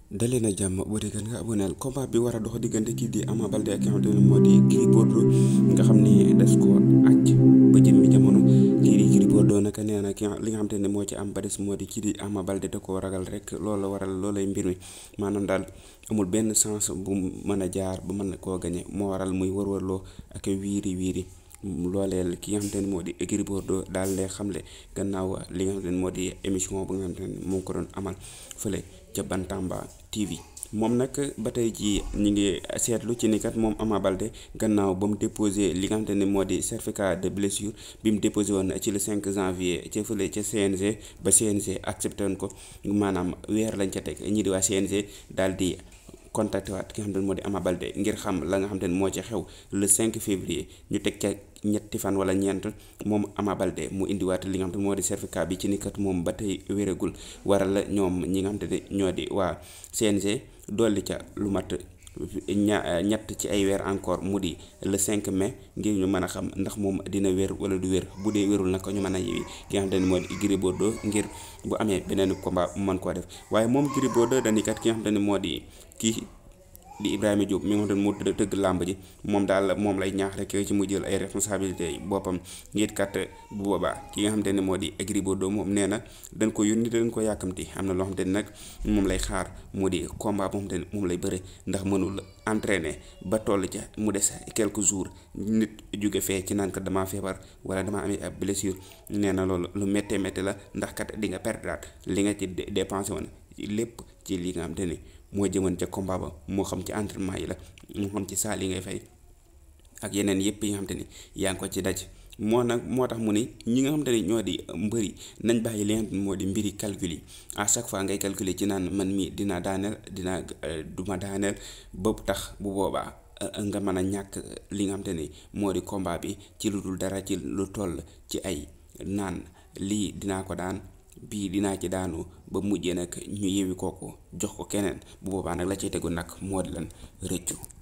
dalee na jàmm bu dee nga aboneel combat bi war a dox diggante kii di Ama Baldé ak ki nga xamante ne moo di Gris Bordeaux nga xam ni des ko aj ba jëmmi jamono kii di Gris Bordeaux naka nee na ki li nga xamante ne moo ci am ba des moo di kii di Ama Baldé da koo ragal rek loolu la waral loolay mbir mi maanaam daal amul benn sens bu mën a jaar ba mën koo gañe moo waral muy wërwërloo ak wiiri wiiri looleel ki nga xamante ne moo di Gris Bordeaux daal lee xamle gannaaw li nga xamante ne moo di émission ba nga xamante ne moo ko doon amal fële ca Bantamba TV moom nag ba tey jii ñu ngi seetlu ci ni kat moom Ama Baldé gannaaw ba mu déposé li nga xamante ne moo di certificat de blessure bi mu déposé woon ci le 5 janvier ca fële ca CNG ba CNG accepté woon ko maanaam weer lañ ca teg ñi di waa CNG daal di. contacté waat ki nga xamante ne moo di Ama Baldé ngir xam la nga xamante ne moo ci xew le 5 février ñu teg ca ñetti fan wala ñeent moom Ama Baldé mu indiwaat li nga xamante ne moo di certificat bi ci ni kat moom ba tey wéragul waral la ñoom ñi nga xamante ne ñoo di waa CNG dolli ca lu mat ña ñett ci ay weer encore mu di le 5 mai ngir ñu mën a xam ndax moom dina wér wala du wér bu dee wérul nag ñu mën a yewi ki nga xamante ne moo di Gris Bordeaux ngir bu amee beneen combat mu mën koo def waaye moom Gris Bordeaux dañuy kat ki nga xamante ne moo di kii di Ibrahima Diop mi nga xamante ne moo tëgg làmb ji moom daal moom lay ñaax rek ci mu jël ay responsabilités yi boppam ngir kat bu boobaa ki nga xamante ne moo di Gris Bordeaux moom nee na dañ ko yónni dañ ko yàkkamti am na loo xamante ne nag moom lay xaar mu di combat boo xamante ne moom lay bëre ndax mënul entraîner ba toll ca mu des quelques jours nit jóge fee ci naan kat damaa feebar wala damaa amee ab blessure nee na loolu lu méttee métti la ndax kat di nga perdre li nga ci dépensé woon lépp ci li nga xamante ne moo jëmoon ca combat ba moo xam ci entraînement yi la moo xam ci saal yi ngay fay ak yeneen yëpp yi nga xamante ni yaa ngi ko ci daj moo nag moo tax mu ni ñi nga xamante ni ñoo di mbëri nañ bàyyi li nga xamante ni moo di mbiri calcul yi à chaque fois ngay calculer ci naan man mii dina daaneel dina duma daaneel ba tax bu boobaa nga mën a ñàkk li nga xamante ni moo di combat bi ci lu dul dara ci lu toll ci ay naan lii dinaa ko daan bii dinaa ci daanu ba mujjee nag ñu yewi kooku jox ko keneen bu boobaa nag la cay tegu nag moo di lan rëccu